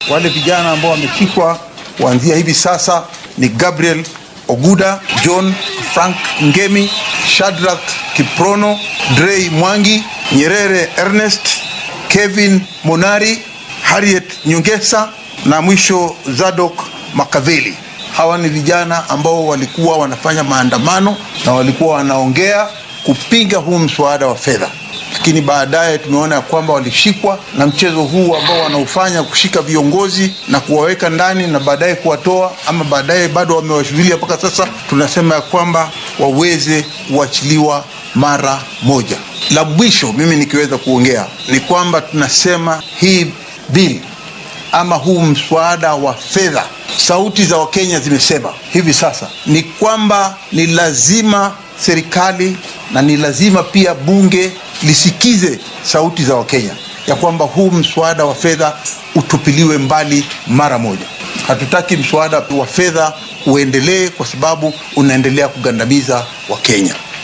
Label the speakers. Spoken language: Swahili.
Speaker 1: Wale vijana ambao wameshikwa kuanzia hivi sasa ni Gabriel Oguda, John Frank Ngemi, Shadrack Kiprono, Drey Mwangi, Nyerere Ernest, Kevin Monari, Harriet Nyongesa na mwisho Zadok Makaveli. Hawa ni vijana ambao walikuwa wanafanya maandamano na walikuwa wanaongea kupinga huu mswada wa fedha, lakini baadaye tumeona ya kwamba walishikwa na mchezo huu ambao wanaufanya kushika viongozi na kuwaweka ndani na baadaye kuwatoa, ama baadaye bado wamewashughulia mpaka sasa, tunasema ya kwamba waweze kuachiliwa mara moja. La mwisho mimi nikiweza kuongea ni kwamba tunasema hii bili ama huu mswada wa fedha, sauti za Wakenya zimesema hivi sasa ni kwamba ni lazima serikali na ni lazima pia bunge lisikize sauti za Wakenya ya kwamba huu mswada wa fedha utupiliwe mbali mara moja. Hatutaki mswada wa fedha uendelee kwa sababu unaendelea kugandamiza Wakenya.